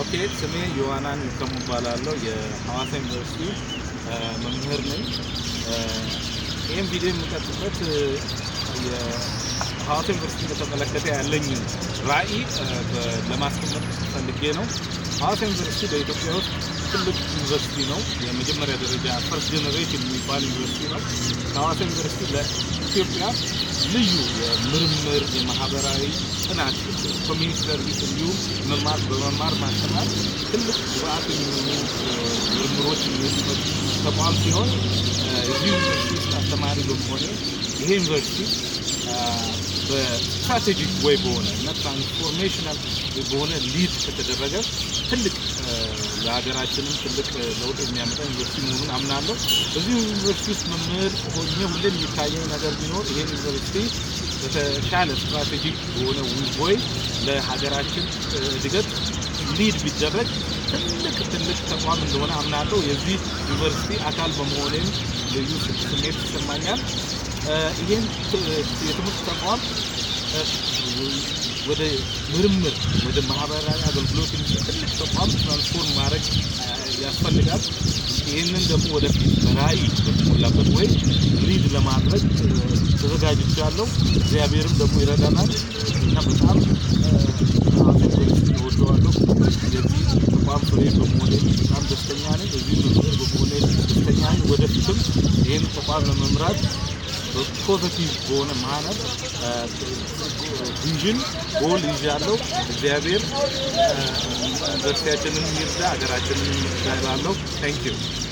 ኦኬ ስሜ ዮሐናን ይከሙ እባላለሁ። የሐዋሳ ዩኒቨርሲቲ መምህር ነኝ። ይህም ቪዲዮ የምቀጥበት የሐዋሳ ዩኒቨርሲቲ በተመለከተ ያለኝ ራዕይ ለማስቀመጥ ፈልጌ ነው። ሐዋሳ ዩኒቨርሲቲ በኢትዮጵያ ውስጥ ትልቅ ዩኒቨርሲቲ ነው። የመጀመሪያ ደረጃ ፈርስት ጀኔሬሽን የሚባል ዩኒቨርሲቲ ነው። ከሐዋሳ ዩኒቨርሲቲ ለኢትዮጵያ ልዩ የምርምር የማህበራዊ ጥናት ኮሚኒቲ ሰርቪስ እንዲሁም መማር በመማር ማስተማር ትልቅ ግብአት የሚሆኑ ምርምሮች የሚወጡበት ተቋም ሲሆን እዚህ ዩኒቨርሲቲ ውስጥ አስተማሪ በመሆኔ ይሄ ዩኒቨርሲቲ በስትራቴጂክ ወይ በሆነ እና ትራንስፎርሜሽናል በሆነ ሊድ ከተደረገ ትልቅ ለሀገራችንም ትልቅ ለውጥ የሚያመጣ ዩኒቨርሲቲ መሆኑን አምናለሁ። በዚህ ዩኒቨርሲቲ ውስጥ መምህር ሆኜ ሁሌም የሚታየኝ ነገር ቢኖር ይሄን ዩኒቨርሲቲ በተሻለ ስትራቴጂክ በሆነ ወይ ለሀገራችን እድገት ሊድ ቢደረግ ትልቅ ትልቅ ተቋም እንደሆነ አምናለሁ። የዚህ ዩኒቨርሲቲ አካል በመሆኔም ልዩ ስሜት ይሰማኛል። ይህን የትምህርት ተቋም ወደ ምርምር ወደ ማህበራዊ አገልግሎት ትልቅ ተቋም ትራንስፎርም ማድረግ ያስፈልጋል። ይህንን ደግሞ ወደፊት በራዕይ በተሞላበት ወይ ሊድ ለማድረግ ተዘጋጅቻለሁ። እግዚአብሔርም ደግሞ ይረዳናል እና በጣም ዩኒቨርሲቲ እወደዋለሁ። የዚህ ተቋም ፍሬ በመሆኔ በጣም ደስተኛ ነኝ። እዚህ መምህር በመሆኔ ደስተኛ ነኝ። ወደፊትም ይህን ተቋም ለመምራት ፖዘቲቭ በሆነ ማነት ቪዥን ጎል ይዣለሁ። እግዚአብሔር ዩኒቨርሲቲያችንን ይርዳ፣ ሀገራችንን ይርዳ እላለሁ። ታንክ ዩ